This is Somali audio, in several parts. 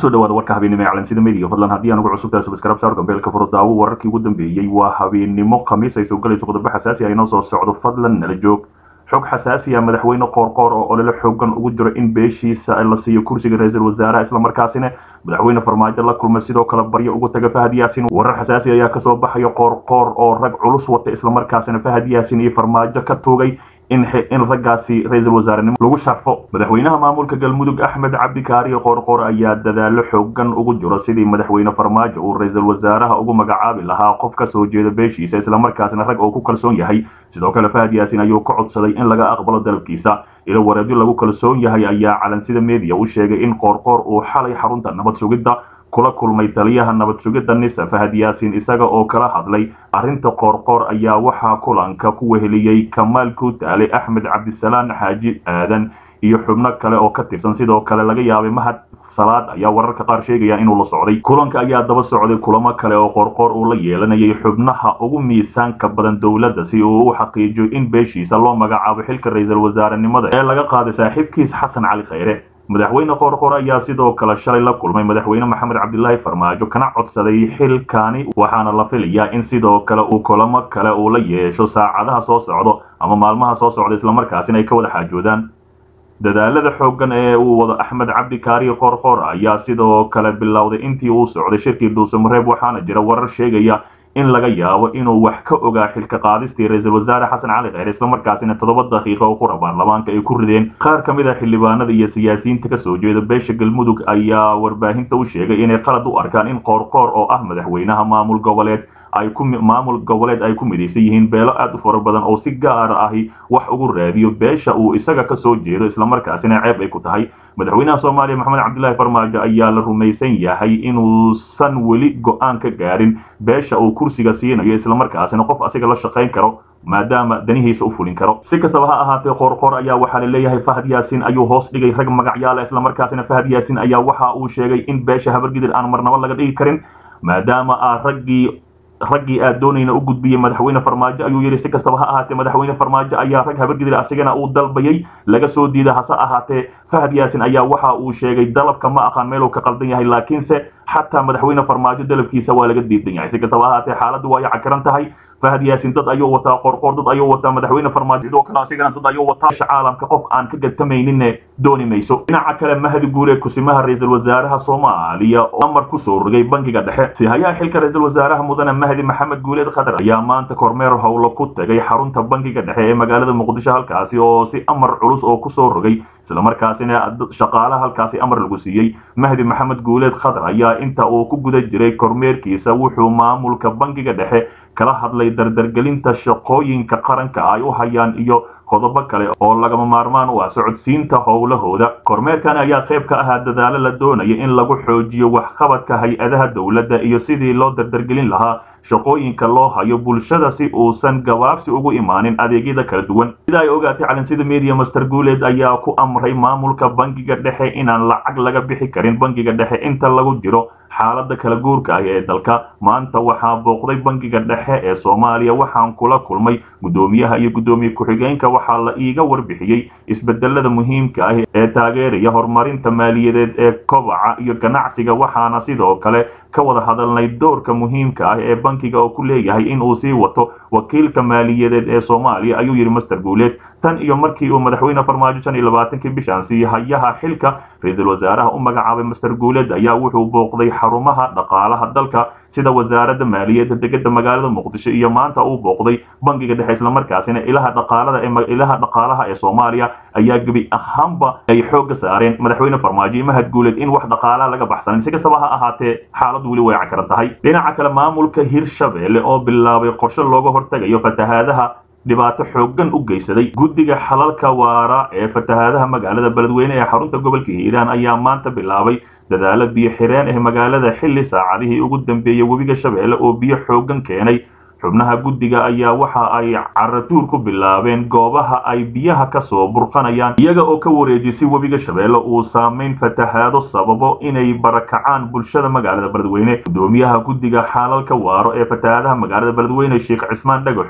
kusoo dhawaada warka habeennimo ee calansida media fadlan haddii aan ugu cusubtahay subscribe saar gambeelka furo daawo wararkii ugu dambeeyey waa habeennimo khamiis ay soo galayso qodobo xasaasi ah inoo soo socdo fadlan nala joog xog xasaasi ah madaxweyne qoorqoor oo olole xoogan ugu jiro in beeshiisa la siiyo kursiga ra-iisul wasaaraha islamarkaasina madaxweyne farmaajo la kulma sidoo kale baryo ugu taga fahad yaasin warar xasaasi ayaa kasoo baxaya qoorqoor oo rag culus wata islamarkaasina fahad yaasin iyo farmaajo ka tuugay in in raggaasi ra-iisul wasaarenimo lagu sharfo madaxweynaha maamulka galmudug axmed cabdi kaariyo qoorqoor ayaa dadaalo xoogan ugu jiro sidii madaxweyne farmaajo uu ra-iisul wasaaraha ugu magacaabi lahaa qof ka soo jeeda beeshiisa islamarkaasina rag oo ku kalsoon yahay sidoo kale fahad yaasin ayuu ka codsaday in laga aqbalo dalabkiisa ilo wareedyo lagu kalsoon yahay ayaa calansida media u sheegay in qoorqoor uu xalay xarunta nabad sugidda kula kulmay taliyaha nabad sugidda nisa fahad yaasin isaga oo kala hadlay arrinta qoorqoor ayaa waxaa kulanka ku weheliyey kamaal kuutaale axmed cabdisalaan xaaji aadan iyo xubno kale oo ka tirsan sidoo kale laga yaabay mahad salaad ayaa wararka qaar sheegaya inuu la socday kulanka ayaa daba socday kulamo kale oo qoorqoor uu la yeelanayay xubnaha ugu miisaanka badan dowladda si uu u xaqiijiyo in beeshiisa loo magacaabo xilka ra-iisul wasaarenimada ee laga qaaday saaxiibkiis xasan cali khayre madaxweyne qoorqoor ayaa sidoo kale shalay la kulmay madaxweyne maxamed cabdilaahi farmaajo kana codsaday xilkaani waxaana la filayaa in sidoo kale uu kulamo kale uu la yeesho saacadaha soo socdo ama maalmaha soo socda islamarkaasina ay ka wada xaajoodaan dadaalada xoogan ee uu wado axmed cabdi kaariyo qoorqoor ayaa sidoo kale bilowday intii uu socday shirkii dhuusamareeb waxaana jira warar sheegaya in laga yaabo inuu wax ka ogaa xilka qaadistii ra-iisul wasaare xasan cali kheyr islamarkaasina toddoba daqiiqo oo qura baarlamaanka ay ku rideen qaar ka mid a xildhibaanada iyo siyaasiyiinta kasoo jeeda beesha galmudug ayaa warbaahinta u sheegay inay qalad u arkaan in qoorqoor oo ah madaxweynaha maamul goboleed ay ku maamul goboleed ay ku midaysan yihiin beelo aad u fara badan oo si gaar ahi wax ugu raadiyo beesha uu isaga kasoo jeedo islamarkaasina ceeb ay ku tahay madaxweynaha soomaaliya maxamed cabdilaahi farmaajo ayaa la rumaysan yahay inuusan weli go-aan ka gaarin beesha uu kursiga siinayo islamarkaasina qof asiga la shaqayn karo maadaama danihiisa u fulin karo si kastaba ha ahaatee qoorqoor ayaa waxaa la leeyahay fahad yaasin ayuu hoos dhigay rag magacyaala islamarkaasina fahad yaasin ayaa waxa uu sheegay in beesha habargidir aan marnabo laga dhigi karin maadaama aa raggii raggii aad doonayna u gudbiyey madaxweyne farmaajo ayuu yidhi si kastaba ha ahaatee madaxweyne farmaajo ayaa rag habargidir asigana uu dalbayay laga soo diida hase ahaatee fahad yaasin ayaa waxa uu sheegay dalabka ma aqaan meeluu ka qaldan yahay laakiinse xataa madaxweyne farmaajo dalabkiisa waa laga diidan yahay si kastaba ha ahaatee xaaladdu waa yacakaran tahay fahad yaasin dad ayuu wataa qoorqoor dad ayuu wataa madaxweyne farmaajo sidoo kale asigana dad ayuu wataa caalamka qof aan ka gadtamayninne dooni mayso dhinaca kale mahdi guure kusimaha ra-iisul wasaaraha soomaaliya oo amar kusoo rogay bangiga dhexe si hayaa xilka ra-iisul wasaaraha mudane mahdi maxamed guuleed khadar ayaa maanta kormeer howlo ku tagay xarunta bangiga dhexe ee magaalada muqdisho halkaasi oo si amar culus oo kusoo rogay islamarkaasina shaqaalaha halkaasi amar lagu siiyey mahdi maxamed guuleed khadar ayaa inta uu ku guda jiray kormeerkiisa wuxuu maamulka bangiga dhexe kala hadlay dardargelinta shaqooyinka qaranka ay u hayaan iyo qodobo kale oo lagama maarmaan u ah socodsiinta howlahooda kormeerkan ayaa qayb ka ahaa dadaalo la doonaya in lagu xoojiyo waxqabadka hay-adaha dowladda iyo sidii loo dardargelin lahaa shaqooyinka loo hayo bulshada si uusan gabaabsi ugu imaanin adeegyada kala duwan sida ay ogaatay calansida media master guuleed ayaa ku amray maamulka bangiga dhexe inaan lacag laga bixi karin bangiga dhexe inta lagu jiro xaalada kala guurka ah ee dalka maanta waxaa booqday bangiga dhexe ee soomaaliya waxaan kula kulmay guddoomiyaha iyo guddoomiye ku-xigeenka waxaa la iiga warbixiyey isbedelada muhiimka ah ee taageeraya horumarinta maaliyadeed ee kobaca iyo ganacsiga waxaana sidoo kale ka wada hadalnay doorka muhiimka ah ee bankiga oo ku leeyahay in uu sii wato wakiilka maaliyadeed ee soomaaliya ayuu yidhi master guuleed tan iyo markii uu madaxweyne farmaajo shan iyo labaatankii bishaan sii hayaha xilka ra-iisul wasaaraha u magacaabay master guuleed ayaa wuxuu booqday xarumaha dhaqaalaha dalka sida wasaaradda maaliyadda degada magaalada muqdisho iyo maanta uu booqday bangiga dhexe islamarkaasina ilaha dhaqaalada ee ilaha dhaqaalaha ee soomaaliya ayaa gebi ahaanba ay xoogga saareen madaxweyne farmaajo iyo mahad guuleed in wax dhaqaalaha laga baxsanin si kastaba ha ahaatee xaaladdu weli way cakaran tahay dhinaca kale maamulka hirshabelle oo bilaabay qorshe looga hortegayo fatahaadaha dhibaato xoogan u geysaday guddiga xalalka waara ee fatahaadaha magaalada beledweyne ee xarunta gobolka hiiraan ayaa maanta bilaabay dadaalo biyo xireen ah magaalada xilli saacadihii ugu dambeeyey webiga shabeelle oo biyo xoogan keenay xubnaha guddiga ayaa waxa ay caratuur ku bilaabeen goobaha ay biyaha ka soo burqanayaan iyaga oo ka wareejisay webiga shabeelle uu saamayn fatahaado sababo inay barakacaan bulshada magaalada beledweyne guddoomiyaha guddiga xaalalka waaro ee fatahaadaha magaalada beledweyne sheekh cismaan dhagaxow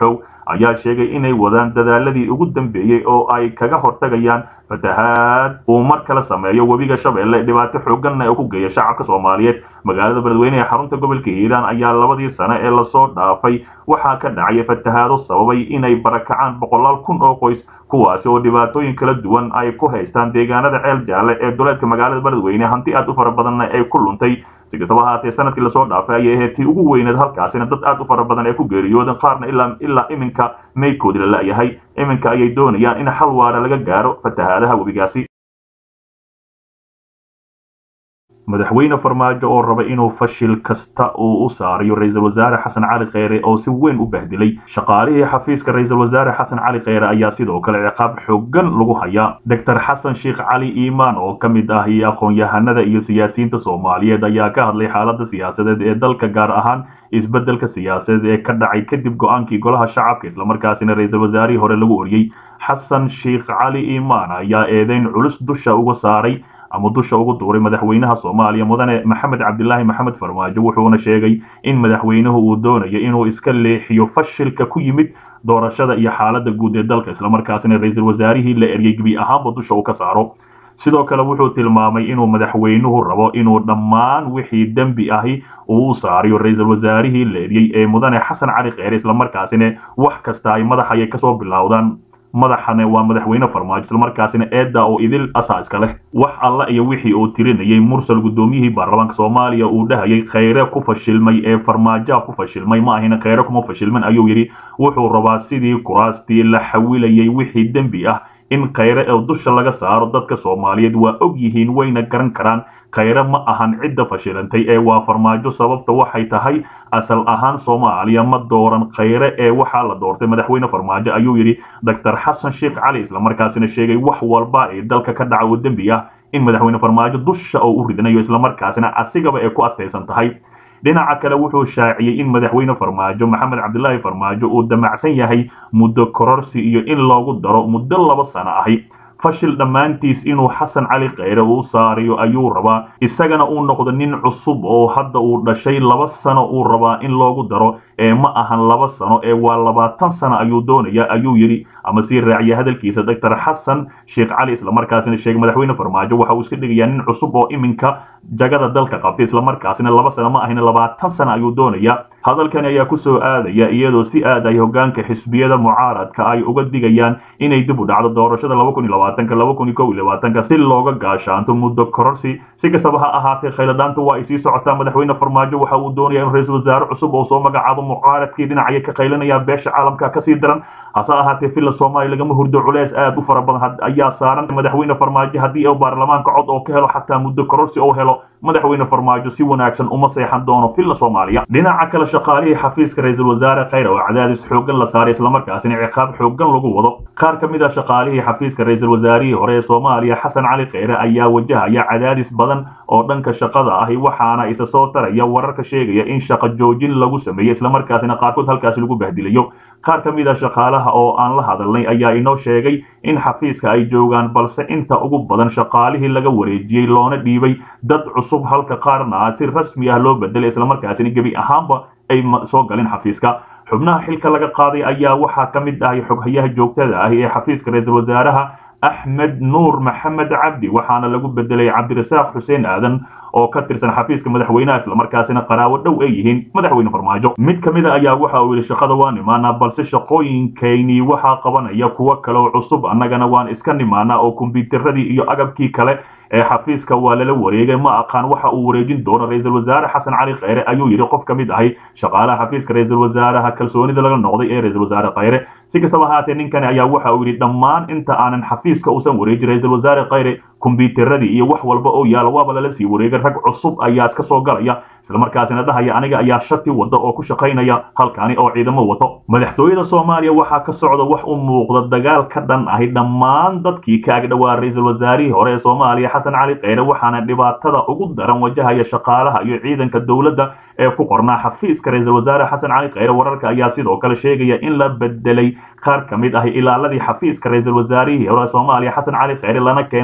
ayaa sheegay inay wadaan dadaaladii ugu dambeeyey oo ay kaga hortagayaan fatahaad uu mar kale sameeyo webiga shabeelle dhibaato xooganna ee ku geeya shacabka soomaaliyeed magaalada beledweyne ee xarunta gobolka hiiraan ayaa labadii sane ee lasoo dhaafay waxaa ka dhacaya fatahaado sababay inay barakacaan boqolaal kun oo qoys kuwaasi oo dhibaatooyin kala duwan ay ku haystaan deegaanada ceel jaalle ee duleedka magaalada beledweyne hanti aad u fara badanna ay ku luntay si kastaba haatee sanadkii lasoo dhaafay ayay ahayd tii ugu weyneed halkaasina dad aad u fara badan ee ku geeriyooden qaarna ilaa ilaa iminka maydkoodi la la'yahay iminka ayay doonayaan in xal waara laga gaaro fatahaadaha webigaasi madaxweyne farmaajo oo raba inuu fashil kasta uu u saarayo ra-iisul wasaare xasan cali kheyre oo si weyn u bahdilay shaqaalihii xafiiska ra-iisul wasaare xasan cali kheyre ayaa sidoo kale ciqaab xoogan lagu hayaa doctor xasan sheekh cali iimaan oo ka mid ah iyo aqoon-yahanada iyo siyaasiyiinta soomaaliyeed ayaa ka hadlay xaaladda siyaasadeed ee dalka gaar ahaan isbeddelka siyaasadeed ee ka dhacay kadib go-aankii golaha shacabka islamarkaasina ra-iisul wasaarihii hore lagu oriyey xasan sheekh cali iimaan ayaa eedeyn culus dusha uga saaray ama dusha ugu duuray madaxweynaha soomaaliya mudane maxamed cabdilaahi maxamed farmaajo wuxuuna sheegay in madaxweynuhu uu doonayo inuu iska leexiyo fashilka ku yimid doorashada iyo xaaladda guud ee dalka islamarkaasina ra-iisul wasaarihii la eryay gebi ahaanba dusha uu ka saaro sidoo kale wuxuu tilmaamay inuu madaxweynuhu rabo inuu dhammaan wixii dembi ahi uu u saariyo ra-iisul wasaarihii la eryey ee mudane xasan cali kheyre islamarkaasina wax kasta ay madax ayay kasoo bilowdaan madaxane waa madaxweyne farmaajo islamarkaasina eedda oo idil asaa iska leh wax alla iyo wixii uu tirinayay mursal guddoomiyihii baarlamaanka soomaaliya uu dhahayay kheyre ku fashilmay ee farmaajoha ku fashilmay ma ahina kheyre kuma fashilman ayuu yidhi wuxuu rabaa sidii kuraastii la xawilayay wixii dembi ah in kheyre ee dusha laga saaro dadka soomaaliyeed waa og yihiin wayna garan karaan kheyre ma ahan cidda fashilantay ee waa farmaajo sababta waxay tahay asal ahaan soomaaliya ma dooran kheyre ee waxaa la doortay madaxweyne farmaajo ayuu yidhi doctor xasan sheekh cali islamarkaasina sheegay wax walba ee dalka ka dhaca oo dembi ah in madaxweyne farmaajo dusha oo u ridnayo islamarkaasina asigaba ay ku astaysan tahay dhinaca kale wuxuu shaaciyey in madaxweyne farmaajo maxamed cabdilaahi farmaajo uu damacsan yahay muddo kororsi iyo in loogu daro muddo laba sano ahi fashil dhammaantiis inuu xasan cali kheyre uu saariyo ayuu rabaa isagana uu noqdo nin cusub oo hadda uu dhashay laba sano uu rabaa in loogu daro ee ma ahan laba sano ee waa labaatan sano ayuu doonaya ayuu yidhi ama sii raaciya hadalkiisa doctor xasan sheekh cali islamarkaasina sheegay madaxweyne farmaajo waxa uu iska dhigayaa nin cusub oo iminka jagada dalka qabtay islamarkaasina laba sano ma ahina labaatan sano ayuu doonaya hadalkani ayaa kusoo aadaya iyadoo si aad ay hogaanka xisbiyada mucaaradka ay uga digayaan inay dib u dhacdo doorashada si looga gaashaanto muddo kororsi si kastaba ha ahaatee khayladhaanta waa ay sii socotaa madaxweyne farmaajo waxa uu doonaya in ra-iisul wasaare cusub oo soo magacaabo mucaaradkii dhinacaya ka qaylanaya beesha caalamka kasii daran hase ahaatee villa soomaaliya lagama hurdo culeys aad u fara badan ayaa saaran madaxweyne farmaajo haddii uu baarlamaanka cod oo ka helo xataa muddo kororsi oo helo madaxweyne farmaajo si wanaagsan uma seexan doono villa soomaaliya dhinaca kale shaqaalihii xafiiska ra-iisul wasaare kheyre oo cadaadis xoogan la saaray islamarkaasina ciqaab xoogan lagu wado qaar ka mid ah shaqaalihii xafiiska ra-iisul wasaarihii hore ee soomaaliya xasan cali kheyre ayaa wajahaya cadaadis badan oo dhanka shaqada ahi waxaana isa soo taraya wararka sheegaya in shaqo joojin lagu sameeyey islamarkaasina qaarkood halkaasi lagu bahdilayo qaar ka mid a shaqaalaha oo aan la hadalnay ayaa inoo sheegay in xafiiska ay joogaan balse inta ugu badan shaqaalihii laga wareejiyey loona dhiibay dad cusub halka qaarna si rasmi ah loo bedelay islamarkaasina gebi ahaanba ay soo galin xafiiska xubnaha xilka laga qaaday ayaa waxaa ka mid ahay xoghayaha joogtada ah ee xafiiska ra-iisul wasaaraha axmed nuur maxamed cabdi waxaana lagu bedelay cabdirasaaq xuseen aadan oo ka tirsan xafiiska madaxweynaha islamarkaasina qaraawo dhow ay yihiin madaxweyne farmaajo mid ka mid a ayaa waxa uu yidhi shaqada waan imaanaa balse shaqooyinkaynii waxaa qabanaya kuwo kale oo cusub annagana waan iska nimaanaa oo kombyuutaradii iyo agabkii kale ee xafiiska waa lala wareegay ma aqaan waxa uu wareejin doono ra-iisul wasaare xasan cali kheyre ayuu yidhi qof ka mid ahay shaqaalaha xafiiska ra-iisul wasaaraha kalsoonida laga noqday ee ra-iisul wasaare kheyre si kastaba ahaatee ninkani ayaa waxa uu yidhi dhammaan inta aanan xafiiska uusan wareejin ra-iisul wasaare kheyre kombyuutaradii iyo wax walba oo yaala waaba lala sii wareegay rag cusub ayaa iska soo galaya islamarkaasina dhahaya aniga ayaa shati wada oo ku shaqaynaya halkani oo ciidamo wato madaxtooyada soomaaliya waxaa ka socda wax u muuqda dagaal ka dhan ahi dhammaan dadkii ka agdhowaa ra-iisul wasaarihii hore ee soomaaliya xasan cali kheyre waxaana dhibaatada ugu daran wajahaya shaqaalaha iyo ciidanka dowladda ee ku qornaa xafiiska ra-iisul wasaare xasan cali kheyre wararka ayaa sidoo kale sheegaya in la bedelay qaar ka mid ahi ilaaladii xafiiska ra-iisul wasaarihii hore soomaaliya xasan cali kheyre lana keenay kuwo cusub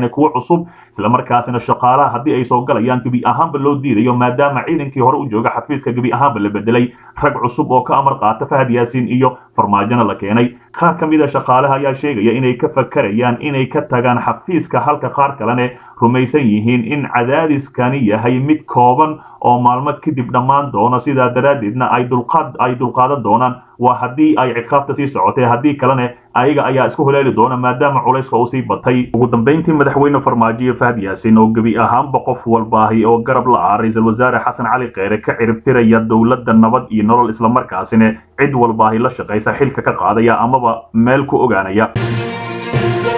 cusub islamarkaasina shaqaalaha haddii ay soo galayaan gebi ahaanba loo diidayo maadaama ciidankii hore u jooga xafiiska gebi ahaanba la bedelay rag cusub oo ka amar qaata fahad yaasiin iyo farmaajona la keenay qaar ka mid a shaqaalaha ayaa sheegaya inay ka fakarayaan inay ka tagaan xafiiska halka qaar kalene rumaysan yihiin in cadaadiskani yahay mid kooban oo maalmo kadib dhammaan doono sidaa daraaddeedna ay dulqaad ay dulqaadan doonaan waa haddii ay ciqaabta sii socotay haddii kalene ayaga ayaa isku huleeli doona maadaama culayska uu sii batay ugu dambayntii madaxweyne farmaajo fahad yaasin oo gebi ahaanba qof walbaahi oo garab la ah ra-iisul wasaare xasan cali kheyre ka ciribtiraya dowladda nabad iyo nolol islamarkaasina cid walbaahi la shaqaysa xilka ka qaadaya amaba meel ku ogaanaya